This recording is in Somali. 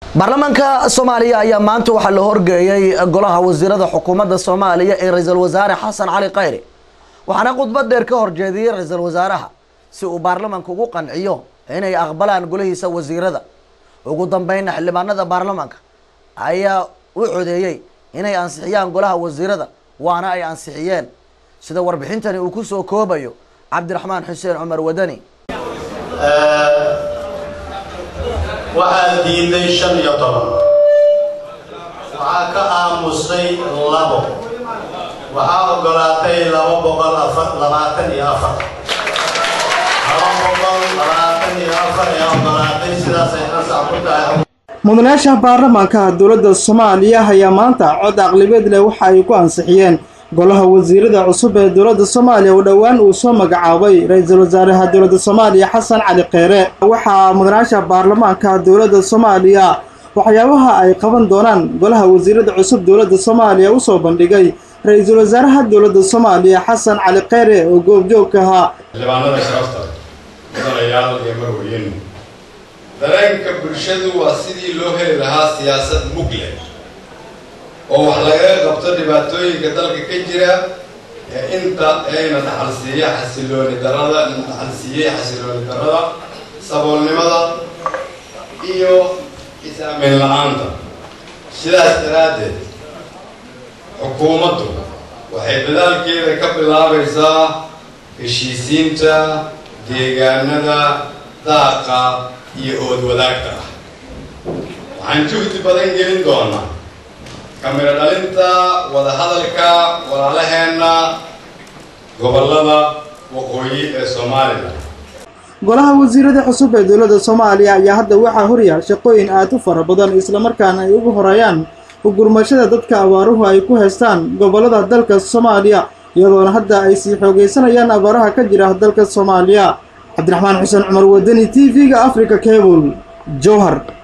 baarlamaanka soomaaliya ayaa maanta waxaa la horgeeyey golaha wasiirada xukuumadda soomaaliya ee ra-iisul wasaare xasan cali khayri waxaana khudbad dheer ka horjeediyey ra-iisul wasaaraha si uu baarlamaanka ugu qanciyo inay aqbalaan golihiisa wasiirada ugu dambeynna xildhibaanada baarlamaanka ayaa u codeeyey inay ansixiyaan golaha wasiirada waana ay ansixiyeen sida warbixintani uu kusoo koobayo cabdiraxmaan xuseen cumar wadani waxaa diiday shan iyo toban waxaa ka aamusay labo waxaa ogolaatay laba boqol labaatan iyo afar laba boqol labaatan iyo afar ee ogolaatay sidaasay ansax ku tahay mudanayaasha baarlamaanka dowladda soomaaliya ayaa maanta cod aqlibeed leh waxa ay ku ansixiyeen golaha wasiirada cusub ee dowladda soomaaliya oo dhowaan uu soo magacaabay ra-iisul wasaaraha dowladda soomaaliya xasan cali kheyre waxaa mudanayaasha baarlamaanka dowladda soomaaliya waxyaabaha ay qaban doonaan golaha wasiirada cusub dowladda soomaaliya usoo bandhigay ra-iisul wasaaraha dowladda soomaaliya xasan cali kheyre oo goobjoogka ahaa xildhibaanada sharafta mudanayaal iyo marweyn dareenka bulshadu waa sidii loo heli lahaa siyaasad mugle oo wax lagaga qabto dhibaatooyinka dalka ka jira ee inta ayna dhaxalsiiya xasilooni darada dhaxalsiiyey xasilooni darada saboolnimada iyo is-aamin la-aanta sidaas daraaddeed xukuumaddu waxay dadaalkeeda ka bilaabaysaa heshiisiinta deegaanada daaqa iyo ood wadaagta ah waxaan juhdi badan gelin doonaa kamiro dhalinta wadahadalka walaalaheenna gobollada waqooyi ee soomaaliya golaha wasiirada cusub ee dowladda soomaaliya ayaa hadda waxaa horyaal shaqooyin aad u fara badan islamarkaana ay ugu horeeyaan ugurmashada dadka abaaruhu ay ku haystaan gobollada dalka soomaaliya iyadoona hadda ay sii xoogaysanayaan abaaraha ka jira dalka soomaaliya cabdiraxmaan xuseen cumar wadani t v-ga africa cable jowhar